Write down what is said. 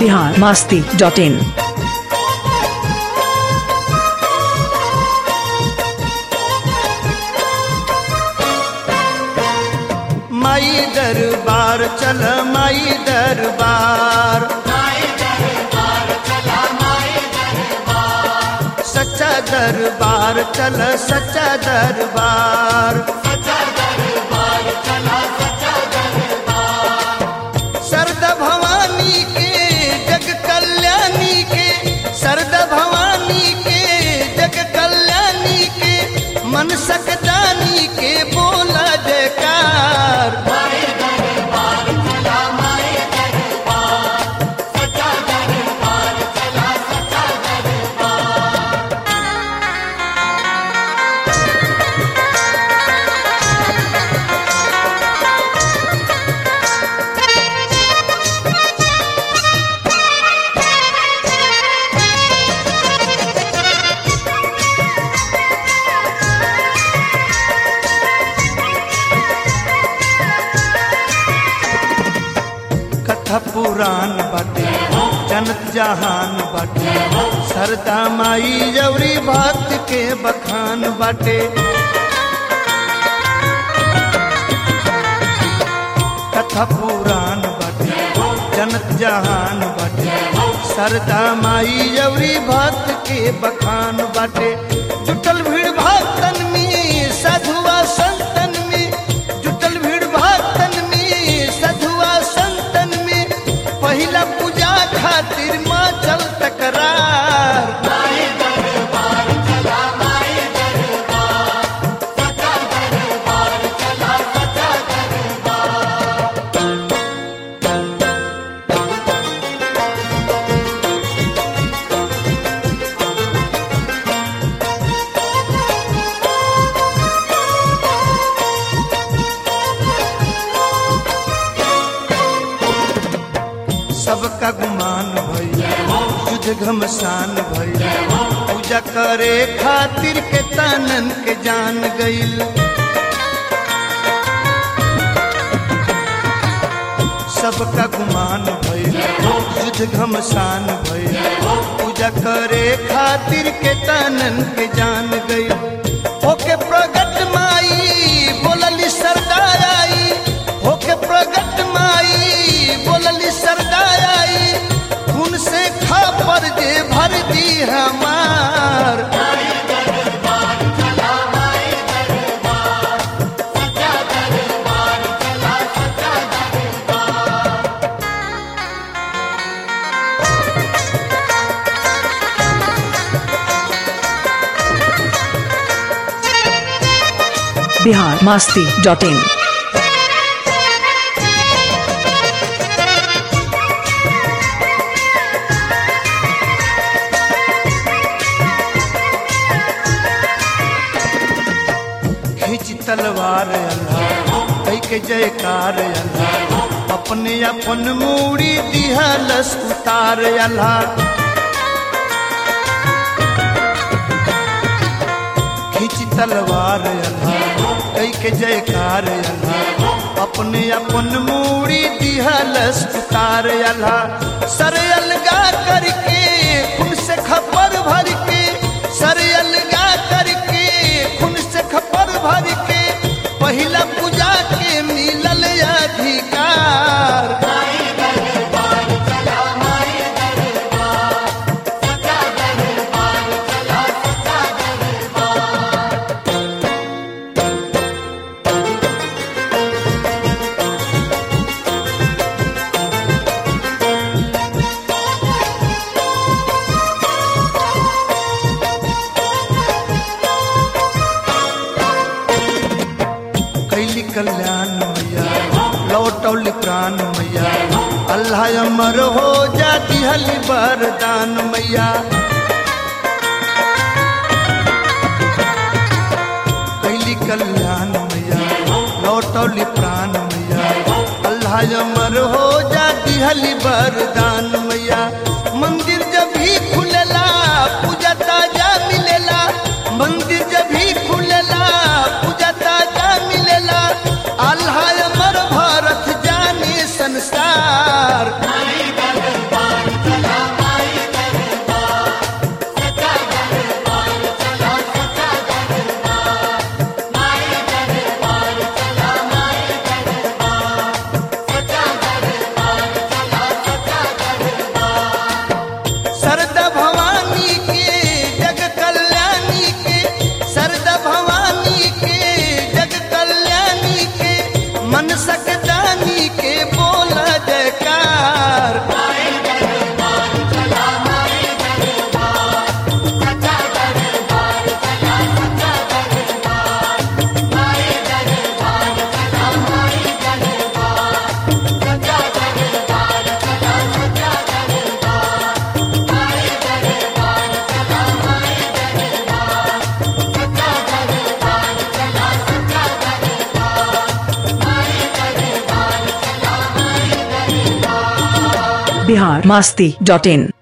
Bihar Masti dot in माई दरबार चल माई दरबार सच्चा दरबार चल सच्चा दरबार सरदा भवानी के जग कल्याणी के सरदा भवानी के जग कल्याणी के मन सकदानी के बोला जयकार कथा पुराण बाटे जनत जहान बाटे सरदा माई जवरी भक्त के बखान बाटे कथा पुराण बाटे जनत जहान बाटे सरदा माई जवरी भक्त के बखान बाटे जुटल भीड़ भक्तन में साधुआ संतन में जुटल भीड़ भक्तन में साधुआ संतन में पहिला पूजा खातिर माँ चल तकरार सबका गुमान भैया युद्ध घमसान भैया पूजा करे खातिर के तनन के जान गईल सबका गुमान भैया युद्ध घमसान भैया पूजा करे खातिर के तनन के जान गईल होके प्रगट माई बोलली सरदार आई होके प्रगट माई बोलली सरदार आई खून से खापर जे भर दी हमार बिहार मास्ती डॉट इन खींच तलवार अल्लाह कई के जयकार अल्लाह अपने अपन मूड़ी दिहलस उतार अल्लाह खींच तलवार अल्लाह कई के जयकार अल्लाह अपने अपन मूड़ी दिहलस उतार अल्लाह सर अलगा करके खुद से खबर भर के सर अलगा करके खुद से खबर भर के पहिला पूजा के मिलल अधिकार कैली कल्याण मैया लौटौली प्राण मैया अल्लाह अमर हो जाती हली वरदान मैया कैली कल्याण मैया लौटौली प्राण मैया अल्लाह अमर हो जाती हली वरदान मैया मंदिर जब भी खुलेला पूजा ताजा मिलेला मंदिर जब भी खुलेला पूजा ताजा मिलेला अल्लाह अमर भारत जाने संसार दानी के बोला जयकार बिहार मास्ती डॉट इन